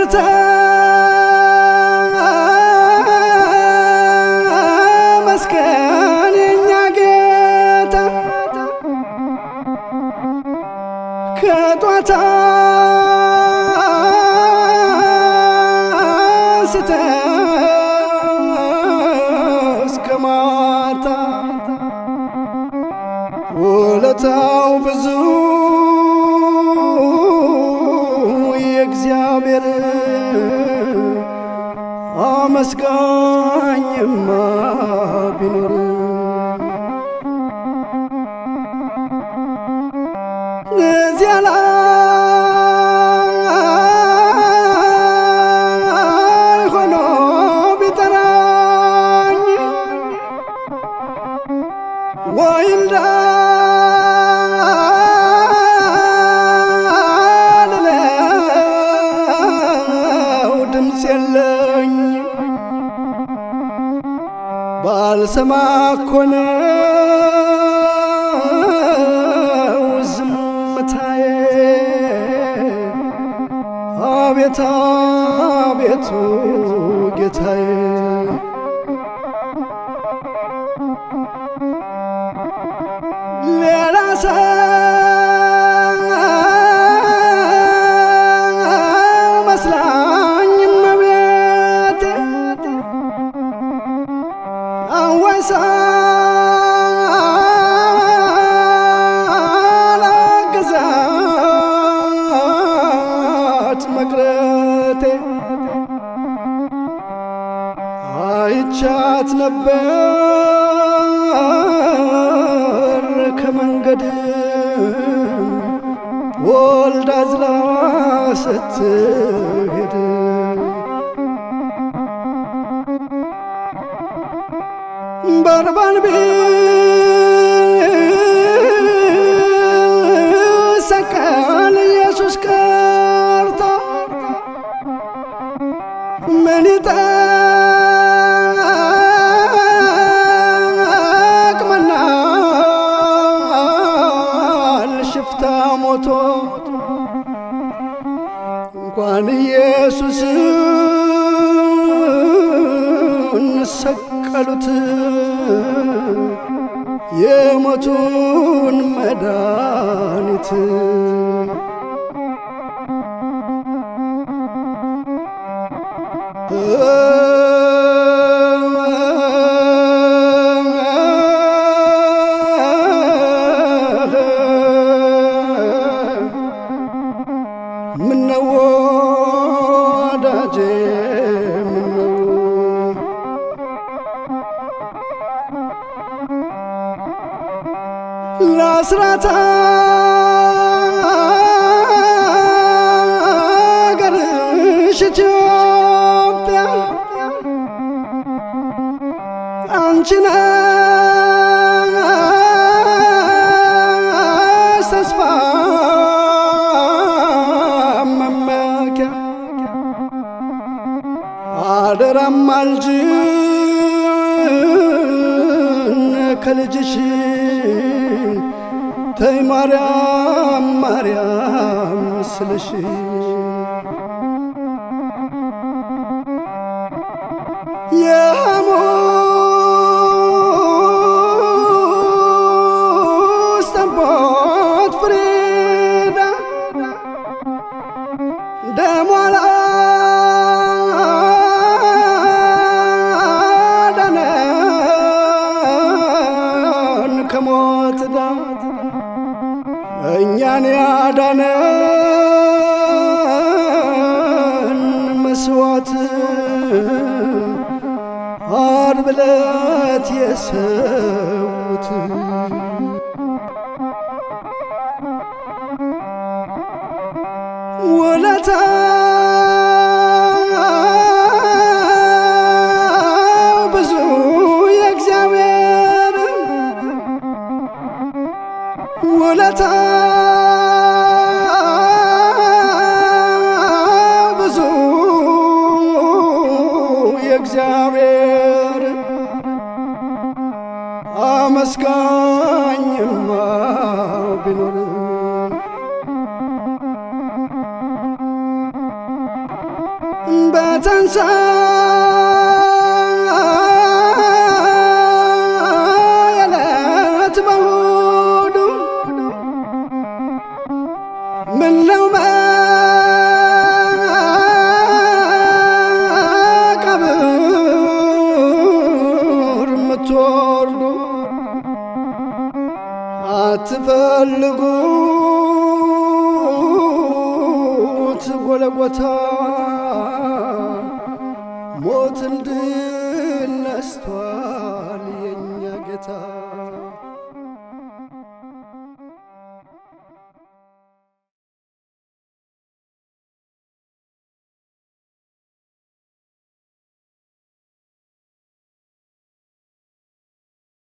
ተመስገን የኛ ጌታ ከጧታ አንስተ እስከ ማታ ውለታው ብዙ የእግዚአብሔር አመስጋኝማ ቢኖር እዚያ ላይ ሆኖ ቢጠራኝ ወይ እንዳልለው ድምፅ የለኝ ባልሰማ እኮ ነው ዝምታዬ አቤት አቤቱ ጌታዬ ሌላ ሰው መስላኝ እመቤቴ አወሳ ላግዛት መቅረቴ አይቻት ነበር ከመንገድ ወልዳ ዝላ ስትሄድ በርባን ቢሰቀል ኢየሱስ ቀርቶ ምን ይጠቅመናል ሽፍታ ሞቶ እንኳን ኢየሱስን ሰቀሉት የሞቱን መድኃኒት ምነው ወዳጄ ምነው ለአስራት አገርሽ ኢትዮጵያ አንቺ ነሽ ተስፋ መመኪያ አደራም አልጅን ከልጅሽ ተይ ማርያም ማርያም ስልሽ የሐሙስ ጠቦት ፍሪዳ ደሟ ላዳነን ከሞት ዳት እኛን ያዳነን መስዋዕት ዓርብ ዕለት የሰዉት ውለታ ብዙ የእግዚአብሔር ውለታ ብዙ የእግዚአብሔር አመስጋኝማ ቢኖር በትንሣኤ ዕለት በእሑዱ ምነው መቃብር የምትወርዱ አትፈልጉት ጎለጎታ ሞት እንድል ነስቷል የእኛ ጌታ